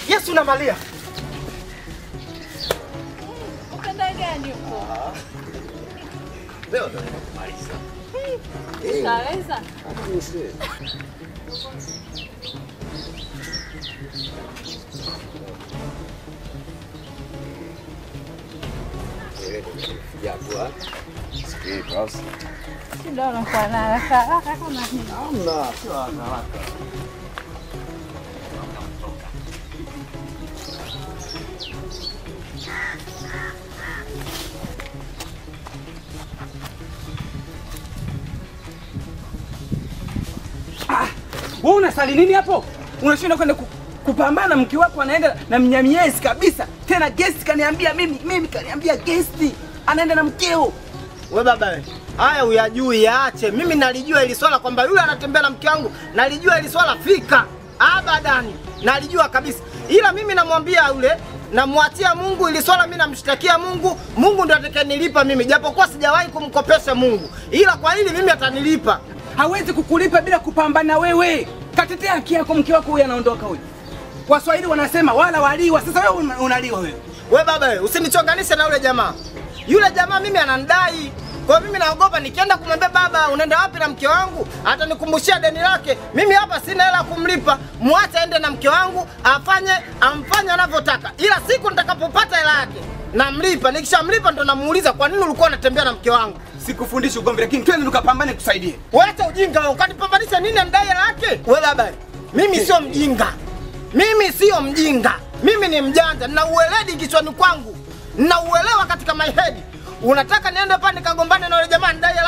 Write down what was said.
Yesu na Maria. Upenda gani huko? Leo ndo kumaliza. Utaweza? Japo sikii basi. Ndio unakuwa na haraka haraka kama nini? Hamna, sio haraka. Wewe unasali nini hapo? Unashinda kwenda ku, kupambana na mke wako anaenda na mnyamiezi kabisa. Tena guest kaniambia mimi, mimi kaniambia guest anaenda na mkeo. We baba we, haya uyajui, yaache. Mimi nalijua hili swala kwamba yule anatembea na mke wangu, nalijua hili swala fika abadani, nalijua kabisa, ila mimi namwambia yule namwachia Mungu ili swala, mimi namshtakia Mungu. Mungu ndo atakayenilipa mimi, japokuwa sijawahi kumkopesha Mungu, ila kwa hili mimi atanilipa. Hawezi kukulipa bila kupambana wewe. Katetea haki yako, mke wako huyu anaondoka huyu. Waswahili wanasema wala waliwa. Sasa wewe una- unaliwa wewe. We baba we, usinichonganishe na yule jamaa. Yule jamaa mimi ananidai. Kwa hiyo mimi naogopa nikienda kumwambia baba, unaenda wapi na mke wangu? Atanikumbushia deni lake. Mimi hapa sina hela ya kumlipa. Mwache aende na mke wangu, afanye amfanye anavyotaka. Ila siku nitakapopata hela yake, namlipa. Nikishamlipa ndo namuuliza kwa nini ulikuwa unatembea na mke wangu? Sikufundishi ugomvi, lakini twende tukapambane kusaidie. Wacha ujinga wewe, ukanipambanisha nini anidai hela yake? We baba, mimi sio mjinga. Mimi sio mjinga. Mimi ni mjanja, nina uweledi kichwani kwangu. Nina uelewa katika my head. Unataka niende pale nikagombane na yule jamaa nidai hela